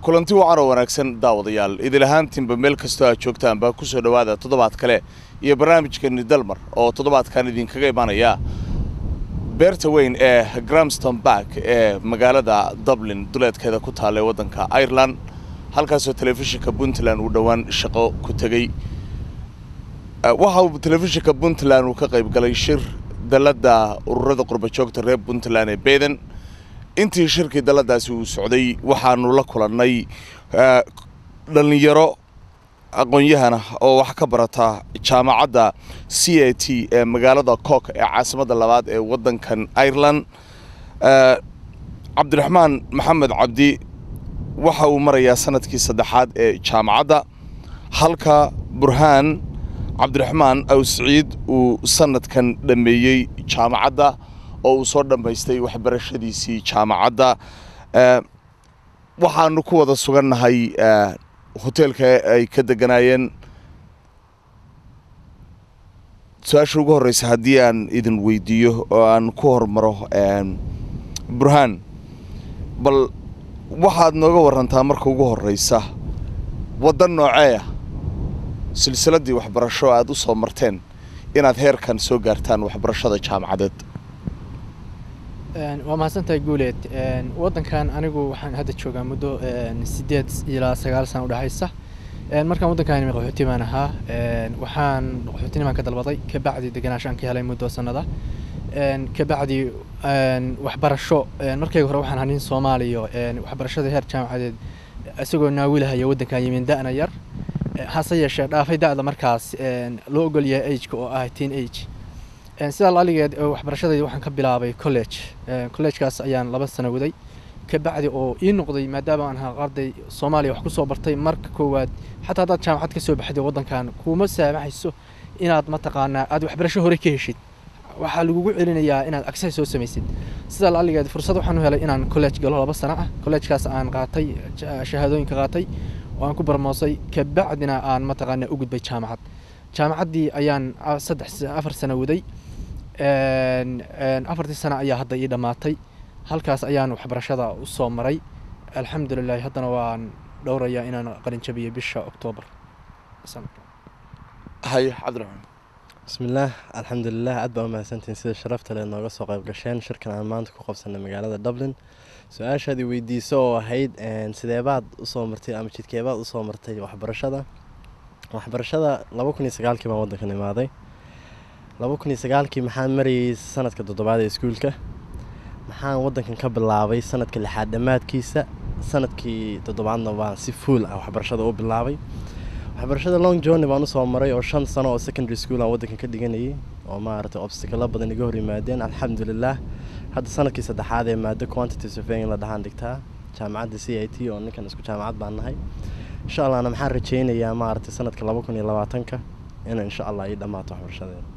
kulanti wacan oo wanaagsan daawadayaal idil ahaantiinba meel kastoo aad joogtaan baa kusoo dhowaada toddobaad kale iyo barnaamijkeeni dalmar oo toddobaadkan idinkaga imanaya beerta weyn ee gramston bark ee magaalada dublin duleedkeeda ku taalla ee waddanka ireland halkaasoo telefishinka puntland uu dhowaan shaqo ku tegey waxa uu telefishinka puntland uu ka qayb galay shir dalladda ururada qurbajoogta reer puntland ee beden intii shirkii dalladaasi uu socday waxaanu la kulannay dhallinyaro aqoon-yahana oo wax ka barata jaamacadda c a t ee magaalada cook ee caasimadda labaad ee waddankan ireland cabdiraxmaan maxamed cabdi waxa uu marayaa sanadkii saddexaad ee jaamacadda halka burhaan cabdiraxmaan aw siciid uu sanadkan dhammeeyey jaamacadda oo uu soo dhammaystay waxbarashadiisii jaamacadda waxaanu ku wada sugannahay hoteelka ay ka deganaayeen su-aasha ugu horreysa haddii aan idin weydiiyo oo aan ku hormaro burhaan bal waxaad nooga warantaa marka ugu horreysa waddan nooceeya silsiladdii waxbarasho aada u soo marteen inaad heerkan soo gaartaan waxbarashada jaamacadeed waa mahadsantahay guuleed waddankan anigu waxaan hadda joogaa muddo sideed ilaa sagaal sana udhexaysa markaan waddankan qaxooti baan ahaa waxaan qaxootinimaan ka dalbaday kabacdi deganaashaan ka helay muddo sanada kabacdi waxbarasho markayga hore waxaan ahaa nin soomaaliya waxbarashada heer jaamacadeed isagoo naawilahaya waddankan yimin da'na yar hase yeeshee dhaafay da'da markaas loo ogol yahay ageka oo ah teen age sidaa laaligeed waxbarashadayda waxaan ka bilaabay college collegekaas ayaan laba sano waday kabacdi oo ii noqday maadaama aan ahaa arday soomaaliya wax kusoo bartay marka koowaad xataa haddaad jaamacad ka soo baxday waddankan kuuma saamaxayso inaad mataqaanaa aad waxbarasho hore ka heshid waxaa lagugu celinayaa inaad access soo samaysid sidaa laaligeed fursad waxaan u helay inaan college galo laba sano ah collegekaas aan qaatay shahaadooyinka qaatay oo aan ku barmoosay kabacdina aan mataqaanaa u gudbay jaamacad jaamacaddii ayaan saddex afar sano waday afartii sano ayaa hadda ii dhammaatay halkaas ayaan waxbarashada u soo maray alxamdulilahi haddana waan dhowrayaa inaan qalinjabiyo bisha oktoobar haye cabdiraxmaan bismillaah alxamdulilah aad baa u mahadsantihiin sida sharafta le nooga soo qayb gasheen shirkan aan maanta ku qabsanay magaalada dublin su-aashaad i weydiiso oo ahayd sideebaad usoo martay ama jidkeebaad usoo martay waxbarashada waxbarashada laba kun iyo sagaalkii baan waddankan imaaday laba kun iyo sagaalkii maxaan marayay sanadka toddobaad ee iskuulka maxaan waddankan ka bilaabay sanadka lixaad dhammaadkiisa sanadkii toddobaadna baan si fuul ah waxbarashada u bilaabay waxbarashada long journey baan usoo maray oo shan sano oo secondary school aan waddankan ka dhiganayay oo maaragtay obstakalo badan iga hor yimaadeen alxamdulilah hadda sanadkii saddexaad ee maado quantity surveying la dhahaan dhigtaa jaamacadda c i t oo ninkan isku jaamacad baan nahay insha allahna maxaan rajeynayaa maaragtay sanadka laba kun iyo labaatanka in insha allah ii dhammaato waxbarashadeeda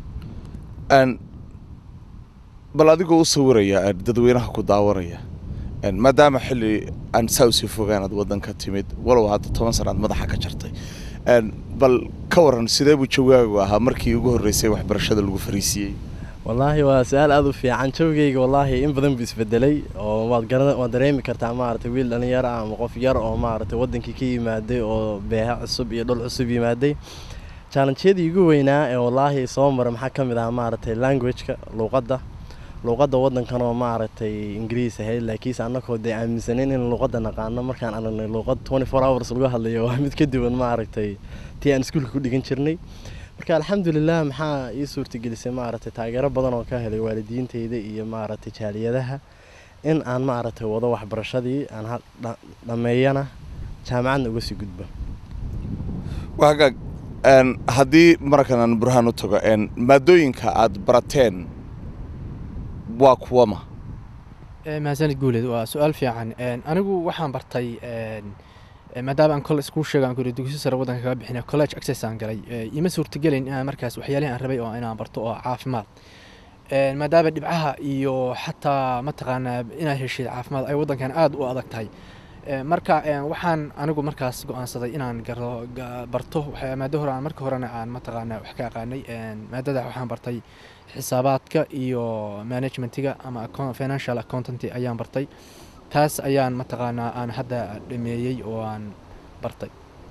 bal adigoo u sawiraya dadweynaha ku daawanaya maadaama xilli aan saa usii fogaanaad waddanka timid walow hadda toban sanaad madaxa ka jartay bal ka waran sidee buu jawaagu ahaa markii ugu horreysay waxbarashada lagu fariisiiyey wallaahi waa su-aal aada u fiican jawgeyga wallaahi in badan buu isbedelay oo waad gara waad dareemi kartaa maaragtay wiil dhalinyaro ah ama qof yar oo maaragtay waddankii ka yimaaday oo beeha cusub iyo dhul cusub yimaaday challengeyadii ugu weynaa ee wallaahi soo mara maxaa ka mid ah maaragtay languageka luuqadda luuqadda waddankan oo maaragtay ingiriis ahayd laakiinse annagoo dee aaminsaneyn in luuqadda naqaano markaan aragnay luuqad twenty four hours lagu hadlayo waa mid ka duwan maaragtay tii aan iskuulka ku dhigan jirnay marka alxamdulilah maxaa ii suurtagelisay maaragtay taageero badan oo ka helay waalidiinteyda iyo maaragtay jaaliyadaha in aan maaragtay wado waxbarashadii aan dhammeeyana jaamacadna uga sii gudbo wagaag haddii markan aan burhaan u tago maadooyinka aad barateen waa kuwama mahadsanid guuleed waa su-aal fiican anigu waxaan bartay maadaama aan kole iskuu sheega aan ku dugsi sare waddanka kaga bixinay college access aan galay ima suurtagelin inaan markaas waxyaalihi aan rabay oo inaan barto oo caafimaad maadaama dhibcaha iyo xataa mataqaanaa inaad heshid caafimaad ay waddankan aada u adag tahay marka waxaan anigu markaas go-aansaday inaan garo barto maado hore aan marka horena aan mataqaanaa wax ka aqaanay maadada waxaan bartay xisaabaadka iyo managementiga ama financial accountanty ayaan bartay taas ayaan mataqaanaa aan hadda dhameeyey oo aan bartay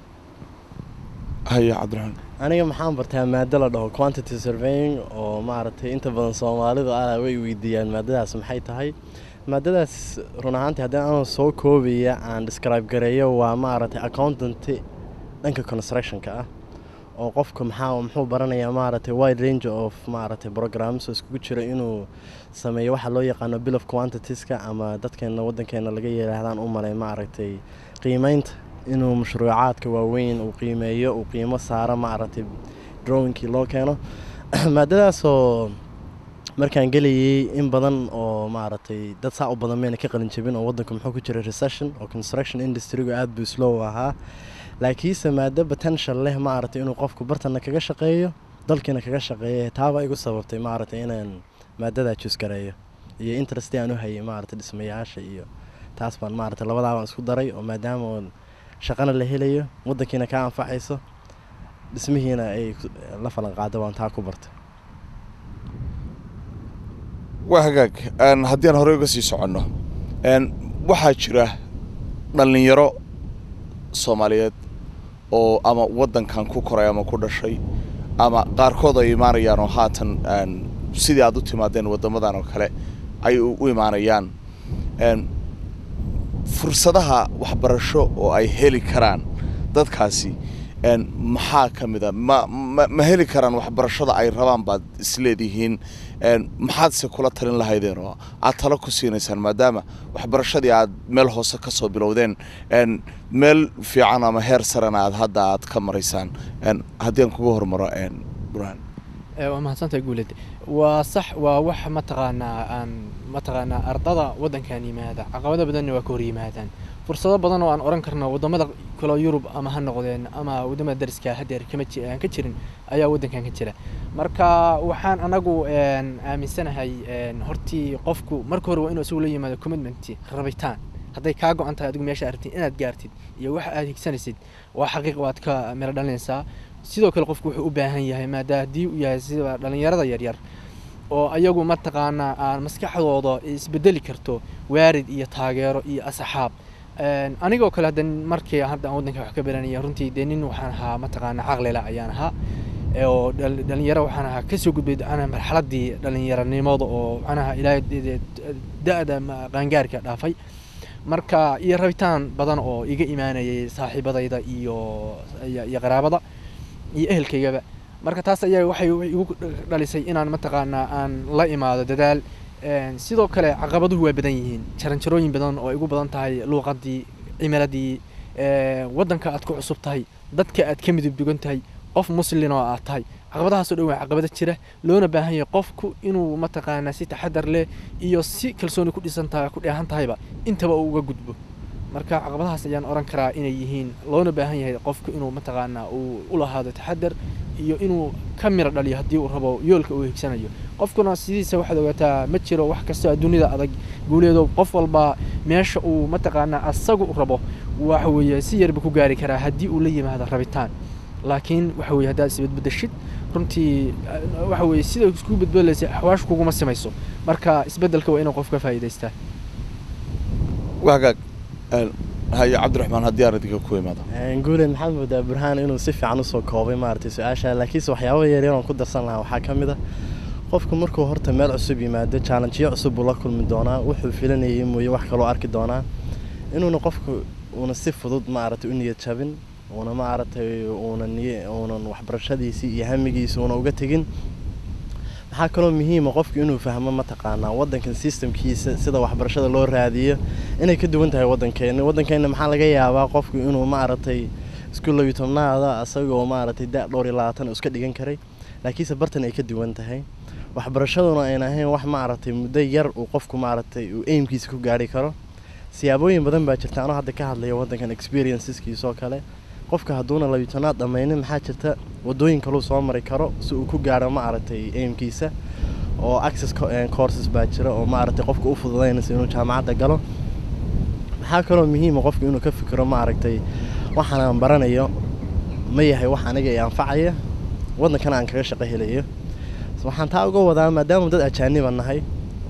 haya cabdiraxmaan aniga maxaan bartaa maado la dhaho quantity surveying oo maaragtay inta badan soomaalidu ah way weydiiyaan maadadaas maxay tahay maadadaas run ahaantii haddii aan soo koobaya aan describe gareeyo waa maaragtay accountanty dhanka constructionka ah oo qofka maxaa muxuu baranayaa maaragtay wide range of maaragtay programs oo iskugu jira inuu sameeyo waxa loo yaqaano bill of quantitieska ama dadkeena waddankeena laga yidhaahdaan u malay maaragtay qiimeynta inuu mashruucaadka waaweyn uu qiimeeyo uu qiimo saaro maaragtay drawingkii loo keeno maadadaasoo markaan gelayay in badan oo maaragtay dad saa u badan mayna ka qalin jabin oo waddanku muxuu ku jira recession oo construction industrygu aada buu slow ahaa laakiinse maado potential leh maaragtay inuu qofku bartana kaga shaqeeyo dalkiina kaga shaqeeya taaba igu sababtay maaragtay inaan maadadaa jusgareeyo iyo interest aan u hayay maaragtay dhismayaasha iyo taas baan maaragtay labadaabaan isku daray oo maadaama oon shaqana la helayo waddankiina kaa anfacayso dhismihiina ay la falan qaado baan taa ku bartay waa hagaag haddii aan horey uga sii soconno waxaa jira dhallinyaro soomaaliyeed oo ama waddankan ku koray ama ku dhashay ama qaarkood ay imaanayaan oo haatan sidii aad u timaadeen waddamadan oo kale ay u imaanayaan fursadaha waxbarasho oo ay heli karaan dadkaasi maxaa ka mid a ma ma ma heli karaan waxbarashada ay rabaan baad isleedihiin maxaadse kula talin lahaydeen oo aad talo ku siinaysaan maadaama waxbarashadii aad meel hoose ka soo bilowdeen meel fiican ama heer sarena aad hadda aad ka maraysaan haddii aan kuga hormaro burhaan waa mahadsantahay guuled waa sax waa wax mataqaanaa aan mataqaanaa ardada waddankan yimaada caqabado badanna waa ka hor yimaadaan fursado badan oo aan oran karno waddamada kale yurub ama ha noqdeen ama waddamada dariska hadeer kama aan ka jirin ayaa waddankan ka jira marka waxaan anagu aaminsanahay hortii qofku marka hore waa inuu isagu la yimaado commitment rabitaan hadday kaa go-an tahay adigu meesha aragtid inaad gaartid iyo waxa aad higsanaysid waa xaqiiq waad ka melo dhalinaysaa sidoo kale qofku wuxuu u baahan yahay maadaama haddii uu yahay sida dhallinyarada yaryar oo ayagu mataqaanaa aan maskaxdooda isbedeli karto waarid iyo taageero iyo asxaab anigoo kale hadda markii hadda aan waddanka wax ka baranaya runtii dee nin waxaan ahaa mataqaanaa caqlila ayaan ahaa oo dhalinyaro waxaan ahaa kasoo gudbay ana marxaladii dhalinyaranimada oo macnaha ilaahay da-da qaangaarka dhaafay marka iyo rabitaan badan oo iga imaanayay saaxiibadayda iyo iyo qaraabada iyo ehelkaygaba marka taas ayaa waxay igu dhalisay inaan mataqaanaa aan la imaado dadaal sidoo kale caqabaduhu waa badan yihiin jaranjarooyin badan oo ay ugu badan tahay luuqadii cimiladii waddanka aad ku cusub tahay dadka aad ka midub dugan tahay qof muslin oo aad tahay caqabadahaasoo dhan waa caqabado jira loona baahan yahay qofku inuu mataqaanaa si taxadar leh iyo si kalsooni ku dhisan tahay ku dheehan tahayba intaba uu uga gudbo marka caqabadahaas ayaan oran karaa inay yihiin loona baahan yahay qofku inuu mataqaanaa uu u lahaado taxadar iyo inuu ka miro dhaliyo haddii uu rabo yoolka uu higsanayo qofkuna sidiisa waxaad ogaataa ma jiro wax kastoo adduunyada adag guuleedo qof walba meesha uu mataqaanaa asagu rabo waxa weeye si yarba ku gaari karaa haddii uu la yimaado rabitaan laakiin waxa weye haddaad isbedbedeshid runtii waxa weye sida isku bedbedelaysa axwaashu kuguma simayso marka isbeddelka waa inuu qof ka faa'iidaystaa wagaag haye cabdiraxmaan haddii aan idinka ku imaado guuleed maxaad moodaa burhaan inuu si fiican usoo koobay maaragtay su-aasha laakiinse waxyaaba yaryar oon ku darsan lahaa waxaa ka mid a qofku markuu horta meel cusub yimaado challengeyo cusub buu la kulmi doonaa wuxuu filanayay mooye wax kaloo arki doonaa inuuna qofku uuna si fudud maaragtay u niyad jabin uuna maaragtay uuna niy uunan waxbarashadiisii iyo hamigiisi uuna uga tegin maxaa kaloo muhiima qofku inuu fahmo mataqaanaa waddankan systemkiisa sida waxbarashada loo raadiyo inay ka duwan tahay waddankeena waddankeena maxaa laga yaabaa qofku inuu maaragtay isku labiyo tobnaada asagoo maaragtay da dhowr iyo labaatan uu iska dhigan karay laakiinse bartan ay ka duwan tahay waxbarashaduna ayna ahayn wax maaragtay muddo yar uu qofku maaragtay uu aimkiisa ku gaari karo siyaabooyin badan baa jirta anoo hadda ka hadlaya waddankan experienceskiisoo kale qofka hadduuna labitanaad dhammaynin maxaa jirta wadooyin kaluu soo mari karo si uu ku gaaro maaragtay aimkiisa oo access courses baa jira oo maaragtay qofka u fududaynaysa inuu jaamacadda galo maxaa kaloo muhiima qofku inuu ka fikiro maaragtay waxaan aan baranayo ma yahay wax aniga i anfacaya waddankana aan kaga shaqo helayo waxaan taa uga wadaa maadaama dad ajaaniba nahay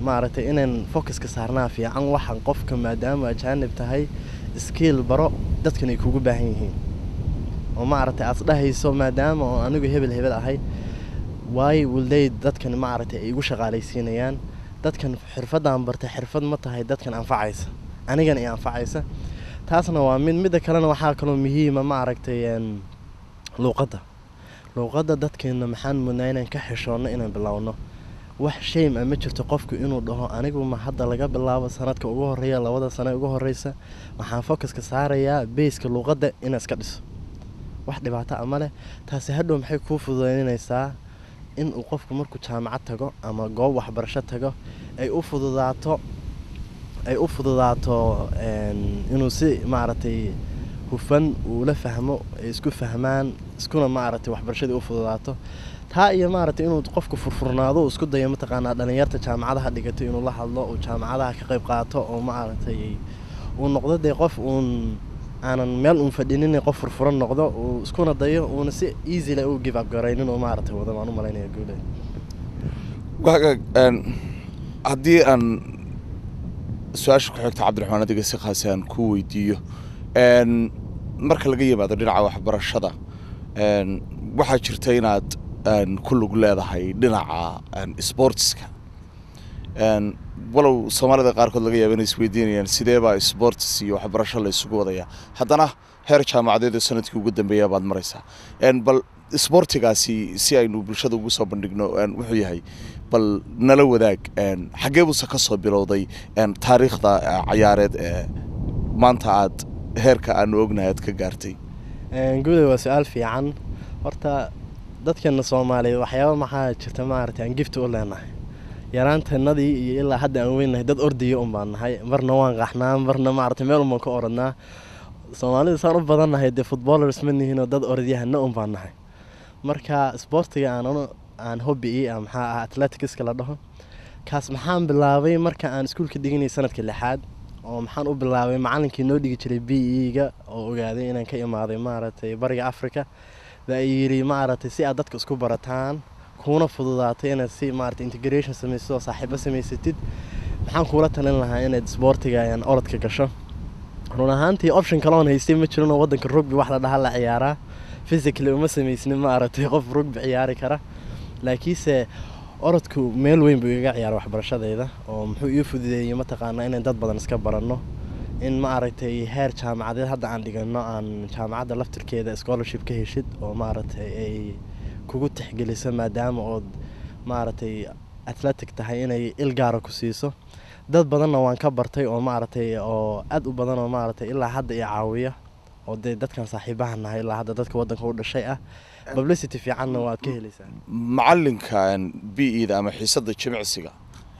maaragtay inaan focuska saarnaa fiican waxaan qofka maadaama ajaanib tahay skiil baro dadkan ay kugu baahan yihiin oo maaragtay aad isdhahayso maadaama oo anigu hebel hebel ahay waayo wilday dadkan maaragtay ay igu shaqaalaysiinayaan dadkan xirfadaan bartay xirfad ma tahay dadkan anfacaysa anigana i anfacaysa taasna waa mid midda kalena waxaa kaloo muhiima maaragtay luuqadda luuqadda dadkeena maxaan mudnaa inaan ka xishoonno inaan bilowno wax shame a ma jirto qofku inuu dhaho anigu ma hadda laga bilaabo sanadka ugu horeeya labada sane ugu horeysa waxaan focuska saarayaa beyska luuqadda inaa iska dhiso wax dhibaato a ma leh taasi hadhow maxay kuu fududeynaysaa inuu qofku markuu jaamacad tago ama goob waxbarasho tago ay u fududaato ay u fududaato inuu si maaragtay hufan uu la fahmo ay isku fahmaan iskuna maaragtay waxbarashadii u fududaato taa iyo maaragtay inuu qofku furfurnaado uu isku dayo mataqaanaa dhalinyarta jaamacadaha dhigato inuu la hadlo uu jaamacadaha ka qayb qaato oo maaragtay uu noqdo dee qof uun aanan meel uun fadhinin qof furfuran noqdo uu iskuna dayo uuna si easyle u give up garaynin oo maaragtay wada baan u malaynaya guule wagaag haddii aan su-aasha ku xigta cabdiraxmaan adiga si khaasi aan ku weydiiyo marka laga yimaado dhinaca waxbarashada waxaa jirta inaad ku lug leedahay dhinaca sportska walow soomaalida qaarkood laga yaaba inay isweydiinayaan sideebaa sports iyo waxbarasho la isugu wadaya haddana heer jaamacadeed oo sanadkii ugu dambeeya baad maraysaa bal sboortigaasi si aynu bulshada ugu soo bandhigno wuxuu yahay bal nala wadaag xaggee buuse ka soo bilowday taariikhda cayaareed ee maanta aad heerka aanu ognahay aad ka gaartay guuday waa su-aal fiican horta dadkeena soomaaliyeed waxyaaba maxaa jirta maaragtay aan gifta u leenahay yaraantanadii iyo ilaa hadda aan weynahay dad ordiya un baan nahay marna waan qaxnaa marna maaragtay meel unbaan ka oranaa soomaalida saan u badannahay dee footballers ma nihinoo dad orodyahanna un baan nahay marka sboortiga aan aan hobby ii ah maxaa ah atleticska la dhaho kaas maxaan bilaabay marka aan iskuulka dhiganay sanadka lixaad oo maxaan u bilaabay macalinkii noo dhigi jiray b e-ga oo ogaaday inaan ka imaaday maaragtay bariga africa baa yidhi maaragtay si aad dadka isku barataan kuuna fududaatay inaad si maaragtay integration samaysid oo saaxiibo samaysatid maxaan kuula talin lahaa inaad sboortiga aan orodka gasho run ahaantii option kaloon haystay ma jirinoo waddanka rugby wax la dhaha la ciyaaraa physically uma samaysnin maaragtay qof rugby ciyaari kara laakiinse orodku meel weyn buu igaga ciyaara waxbarashadeyda oo muxuu ii fududeeyey mataqaanaa inaan dad badan iska baranno in maaragtay heer jaamacadeed hadda aan dhigano aan jaamacadda laftirkeeda scholarship ka heshid oo maaragtay ay kugu tixgeliso maadaama ood maaragtay athletic tahay inay il gaara ku siiso dad badanna waan ka bartay oo maaragtay oo aad u badan oo maaragtay ilaa hadda i caawiya oo dee dadkan saaxiibaha nahay ilaa hadda dadka waddanka u dhashay ah publicity fiicanna waad ka helaysaa macalinka b e-da ama xiisadda jimicsiga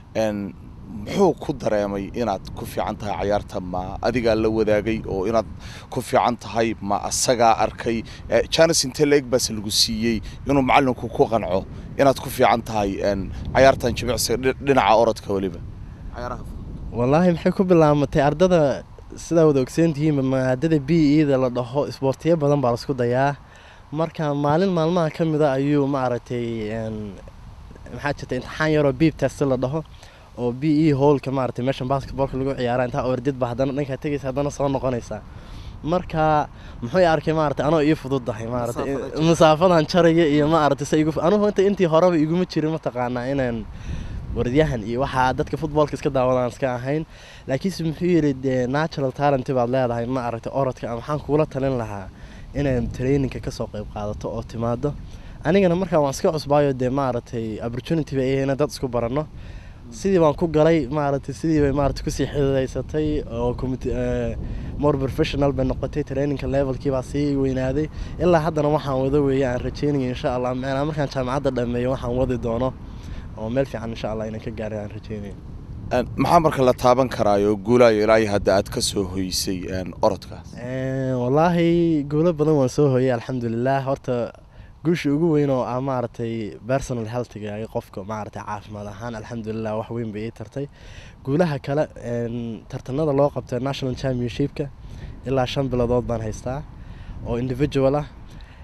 muxuu ku dareemay inaad ku fiican tahay cayaarta ma adigaa la wadaagay oo inaad ku fiican tahay ma asagaa arkay janis inte leeg baase lagu siiyey inuu macalinku ku qanco inaad ku fiican tahay cayaartan jimicsiga dhinaca orodka weliba wallaahi maxay ku bilaamatay ardada sidaa wada ogsoontihiin maadada b e-da la dhaho isboortiyo badan baa laisku dayaa marka maalin maalmaha ka mida ayuu maaragtay maxaa jirta imtixaan yaroo biib test la dhaho oo b e howlka maaragtay meeshan basketballka lagu ciyaara intaa ordid ba haddana dhankaa tegaysa haddana soo noqonaysaa marka muxuu arkay maaragtay anoo ii fududdahay maaragtay masaafadan jaraya iyo maaragtay se igu anugu inta intii horeba iguma jirin mataqaanaa inaan waradyahan iyo waxaa dadka footballka iska daawadaan iska ahayn laakiinse muxuu yidhi dee natural talent baad leedahay ma aragtay orodka maxaan kuula talin lahaa inaad traininka kasoo qayb qaadato oo timaado anigana markaa waan iska cusbaayo dee maaragtay opportunity bay ina dad isku baranno sidii baan ku galay maaragtay sidii bay maaragtay kusii xididaysatay oo more professional bay noqotay traininka levelkii baa sii weynaaday ilaa haddana waxaan wada weeye aan rajeynaya insha allah meenaa markaan jaamacadda dhameeyo waxaan wadi doono oo meel fiican insha allah inaan ka gaaray aan rajeynaya maxaa marka la taaban karaayo guulaayo ilaahay hadda aad ka soo hoysay orodkaas wallaahi guulo badan waan soo hooyay alxamdulilah horta guusha ugu weyn oo ah maaragtay personal healthiga qofka maaragtay caafimaad ahaan alxamdulilah wax weyn bay ii tartay guulaha kale tartanada loo qabtay national championshipka ilaa shan bilodood baan haystaa oo individual ah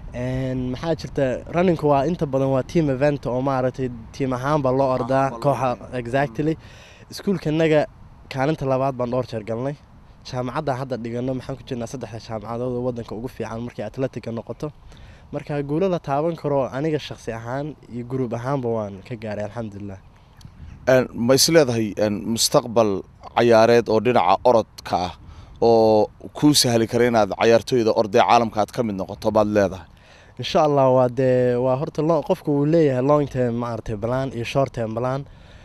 Een, maxaa jirta runningku waa inta badan waa team event oo maaragtay tiim ahaanba loo ordaa ahaanba loo kooxa ordaa. exactly iskuulkanaga kaalinta labaad baan dhowr jeer galnay jaamacadda hadda dhigano maxaan ku jirnaa saddexda jaamacadood oo wadanka ugu fiican markay atletica noqoto marka guulo la taaban karo aniga shaqsi ahaan iyo gruub ahaanba waan ka gaaray alxamdulilah Een, ma is leedahay een, mustaqbal cayaareed oo dhinaca orodka ah oo kuu sahli kara inaad cayaartooyda ordee caalamka aad ka mid noqoto baad leedahay insha allah waa dee waa horta lo- qofku uu leeyahay long term maaragtay plan iyo short term plan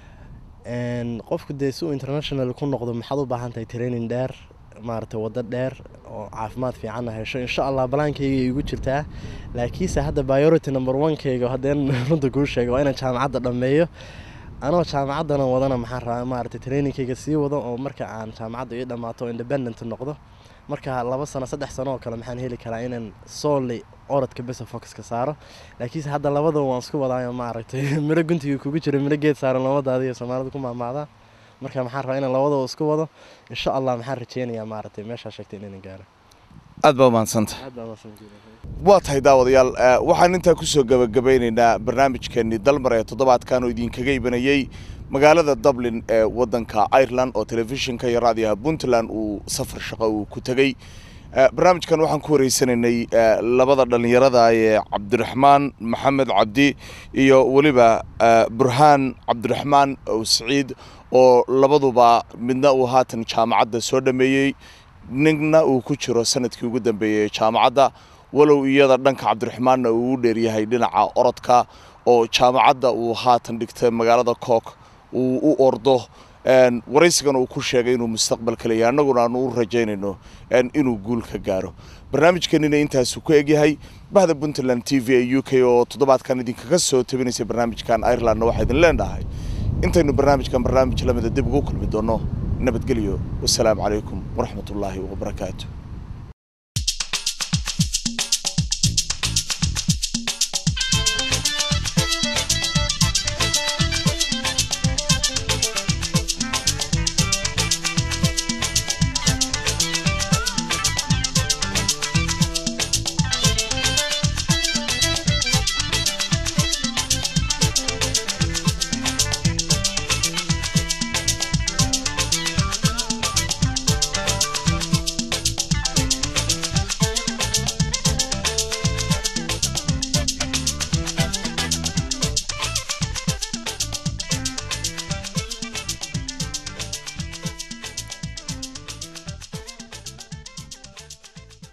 Een, qofku dee si uu international ku noqdo maxaad u baahan tahay training dheer maaragtay waddo dheer oo caafimaad fiicanna hesho insha allah balaankayga ay igu jirtaa laakiinse hadda priority number one-kayga haddeen runta kuu sheego waa inaan jaamacadda dhammeeyo anoo jaamacaddana wadana maxaan rabaa maaragtay trainingkayga sii wado oo marka aan jaamacadda ii dhammaato independent noqdo marka laba sano saddex sano oo kale maxaan heli karaa inaan solely orodka besa focuska saaro laakiinse hadda labadaba waan isku wadaayo maaragtay miro guntiga kugu jira miro geed saaran labadaada iyo soomaalida ku maamaadaa marka maxaan rabaa inaan labadaba isku wado insha allah maxaan rajeynayaa maaragtay meeshaa sheegtay inaan gaaro aad baa umahadsanta aad baa mahadsantihiin. waa tahay daawadayaal eh, waxaan intaa kusoo gabagabeynaynaa barnaamijkeenii dalmar ee toddobaadkan oo idinkaga ibanayey magaalada dublin ee wadanka ireland oo telefishinka iyo raadiyaha puntland uu safar shaqo uu ku tegey Eh, barnaamijkan waxaan ku wareysanaynay eh, labada dhallinyarada ee cabdiraxmaan maxamed cabdi iyo weliba eh, burhaan cabdiraxmaan ow siciid oo labaduba midna uu haatan jaamacadda soo dhameeyey nina uu ku jiro sanadkii ugu dambeeyey ee jaamacadda walow iyada dhanka cabdiraxmaanna uu u dheeryahay dhinaca orodka oo jaamacadda uu haatan dhigtay magaalada cook uu u ordo een, waraysigan uu ku sheegay inuu mustaqbalka leeyahay annaguna aanu u rajaynayno een, inuu guul ka gaaro barnaamijkanina intaasuu ku egyahay bahda puntland t v ee u k oo toddobaadkan idinkaga soo tabinaysay barnaamijkan irelandna waxaa idin leenahay intaynu barnaamijkan barnaamij lamida dib ugu kulmi doono nabadgelyo wasalaamu calaykum waraxmatullaahi wabarakaatu